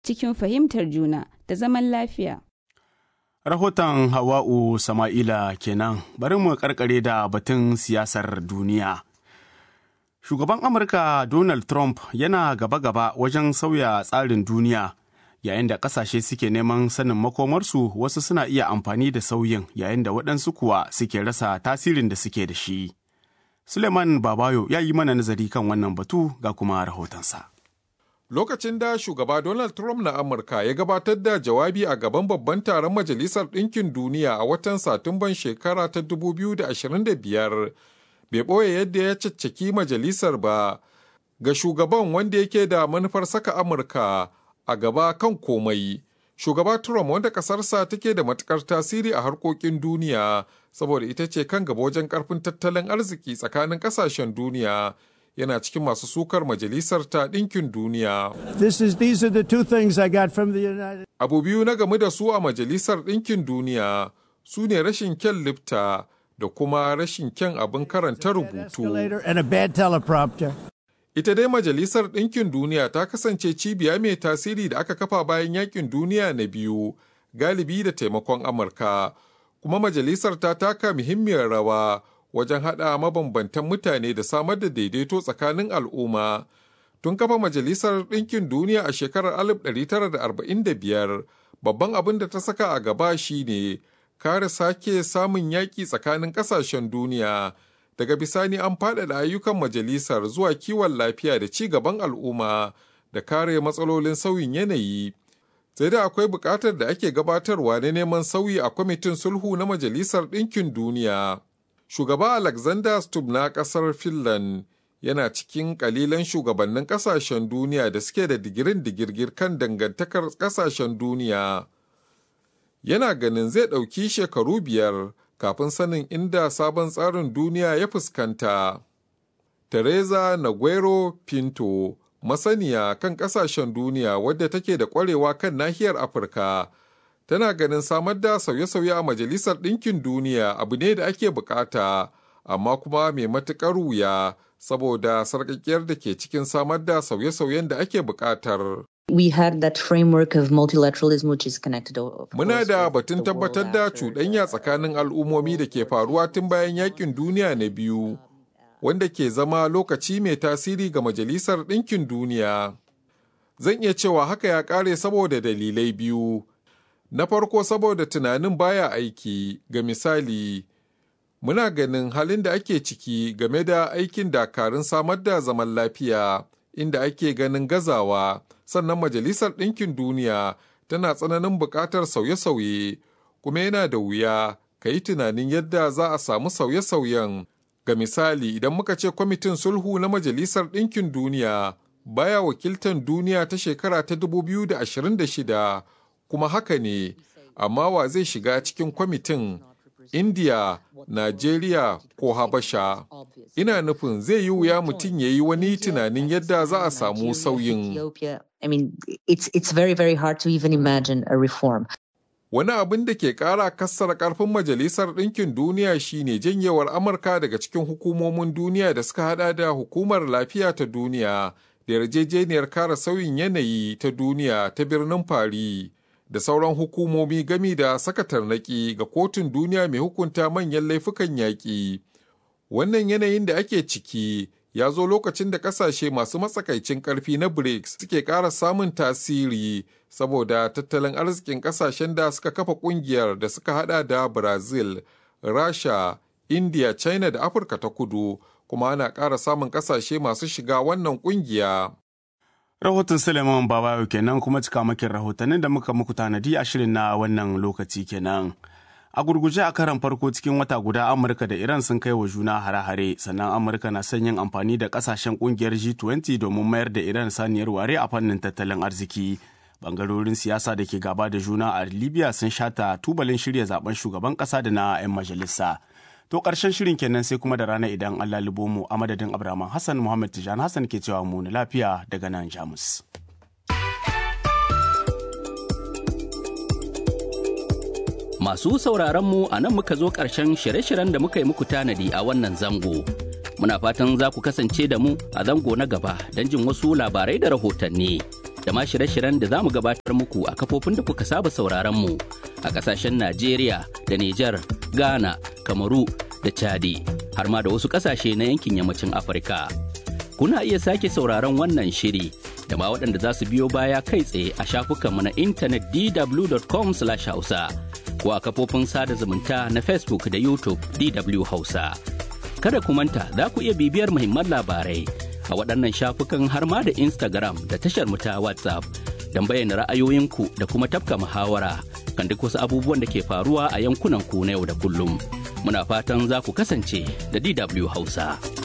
cikin fahimtar juna da zaman lafiya. Rahoton Hawa'u Sama'ila kenan bari mu karkare da batun siyasar duniya. Shugaban Amurka Donald Trump yana gaba-gaba wajen sauya tsarin duniya yayin da ƙasashe suke neman sanin makomarsu wasu suna iya amfani da sauyin yayin da waɗansu kuwa suke rasa tasirin da suke da shi. Suleiman Babayo ya yi mana nazari kan wannan batu ga kuma rahotonsa. Lokacin da shugaba Donald Trump na Amurka ya gabatar da jawabi a gaban babban taron Majalisar Ɗinkin Duniya a watan Satumban shekara ta 2025, bai ɓoye yadda ya caccaki majalisar ba ga shugaban wanda yake da manufar saka Amurka a gaba kan komai. Shugaba Trump wanda ƙasarsa take da matuƙar tasiri a harkokin duniya saboda ita ce kan gaba wajen ƙarfin tattalin arziki tsakanin ƙasashen duniya. yana cikin masu sukar majalisar ta ɗinkin duniya. Abu biyu na game da su a majalisar ɗinkin duniya su ne rashin kyan lifta da kuma rashin kyan abin karanta rubutu. Ita dai majalisar ɗinkin duniya ta kasance cibiya mai tasiri da aka kafa bayan yakin duniya na biyu galibi da taimakon Amurka, kuma majalisar ta taka muhimmiyar rawa. wajen haɗa mabambantan mutane da samar da daidaito tsakanin al'umma. Tun kafa Majalisar Ɗinkin Duniya a shekarar 1945, babban abin da ta saka a gaba shi ne kare sake samun yaƙi tsakanin ƙasashen duniya. Daga bisani an faɗaɗa ayyukan majalisar zuwa kiwon lafiya da ci gaban al'umma da kare matsalolin sauyin yanayi. Sai da akwai buƙatar da ake gabatarwa na neman sauyi a kwamitin sulhu na Majalisar Ɗinkin Duniya. shugaba Alexander Stubb na kasar Finland yana cikin kalilan shugabannin kasashen duniya da suke da digirin digirgir kan dangantakar kasashen duniya. Yana ganin zai ɗauki shekaru biyar kafin sanin inda sabon tsarin duniya ya fuskanta. Teresa Naguero Pinto, masaniya kan kasashen duniya wadda take da ƙwarewa kan nahiyar Afirka. tana ganin samar da sauye-sauye a majalisar ɗinkin duniya abu ne da ake bukata amma kuma mai matuƙar wuya saboda sarƙaƙiyar da ke cikin samar da sauye-sauyen da ake buƙatar. We had that framework of multilateralism which is connected Muna da batun tabbatar da cuɗanya tsakanin al'ummomi da ke faruwa tun bayan yakin duniya na biyu, wanda ke zama lokaci mai tasiri ga Majalisar Ɗinkin Duniya. Zan iya cewa haka ya ƙare saboda dalilai biyu. Na farko saboda tunanin baya aiki, ga misali, muna ganin halin da ake ciki game da aikin dakarun samar da zaman lafiya, inda ake ganin gazawa, sannan Majalisar Ɗinkin Duniya tana tsananin buƙatar sauye-sauye, kuma yana da wuya ka yi tunanin yadda za a samu sauye-sauyen. Ga misali, idan muka ce kwamitin sulhu na Majalisar Ɗinkin Duniya baya wakiltan duniya ta shekara ta 2026 kuma haka ne, amma wa zai shiga cikin kwamitin India, Najeriya ko Habasha. Ina nufin zai yi wuya mutum ya yi wani tunanin yadda za a samu sauyin. Wani abin da ke ƙara kassara ƙarfin Majalisar Ɗinkin Duniya shine janyewar Amurka daga cikin hukumomin duniya da suka hada da Hukumar Lafiya ta Duniya da yarjejeniyar kare sauyin yanayi ta duniya ta birnin Paris. da sauran hukumomi gami da saka tarnaki ga kotun duniya mai hukunta manyan laifukan yaƙi. Wannan yanayin da ake ciki ya zo lokacin da ƙasashe masu matsakaicin ƙarfi na BRICS suke ƙara samun tasiri saboda tattalin arzikin ƙasashen da suka kafa ƙungiyar da suka hada da Brazil, Rasha, India, China da Afirka ta kudu kuma ana ƙara samun ƙasashe masu shiga wannan ƙungiya. Rahoton Suleiman Babayo kenan kuma cika makin rahotannin da muka muku tanadi a shirin na wannan lokaci kenan. A gurguje a karan farko cikin wata guda Amurka da Iran sun kai wa juna hare-hare sannan Amurka na son yin amfani da kasashen kungiyar G20 domin mayar da Iran saniyar ware a fannin tattalin arziki. Bangarorin siyasa da ke gaba da juna a Libya sun shata tubalin shirya zaben shugaban kasa da na 'yan majalisa. To ƙarshen shirin kenan sai kuma da rana idan Allah libo mu a madadin Abraman Hassan Muhammad Tijan Hassan ke cewa mu na lafiya daga nan Jamus. Masu sauraron mu a nan muka zo ƙarshen shirye-shiryen da muka yi muku tanadi a wannan zango. Muna fatan za ku kasance da mu a zango na gaba don jin wasu labarai da rahotanni. da ma shirye-shiryen da za mu gabatar muku a kafofin da kuka saba sauraron mu a ƙasashen Najeriya da Nijar, Ghana, Kamaru da Chadi har ma da wasu ƙasashe na yankin yammacin Afirka. Kuna iya sake sauraron wannan shiri da ma waɗanda za su biyo baya kai tsaye a shafukanmu na intanet dw.com/hausa ko a kafofin sada zumunta na Facebook da YouTube DW Hausa. Kada ku manta za ku iya bibiyar muhimman labarai a waɗannan shafukan har ma da Instagram da tashar mu ta WhatsApp don bayyana ra'ayoyinku da kuma tafka muhawara kan duk wasu abubuwan da ke faruwa a yankunan ku na yau da kullum. Muna fatan za ku kasance da DW Hausa.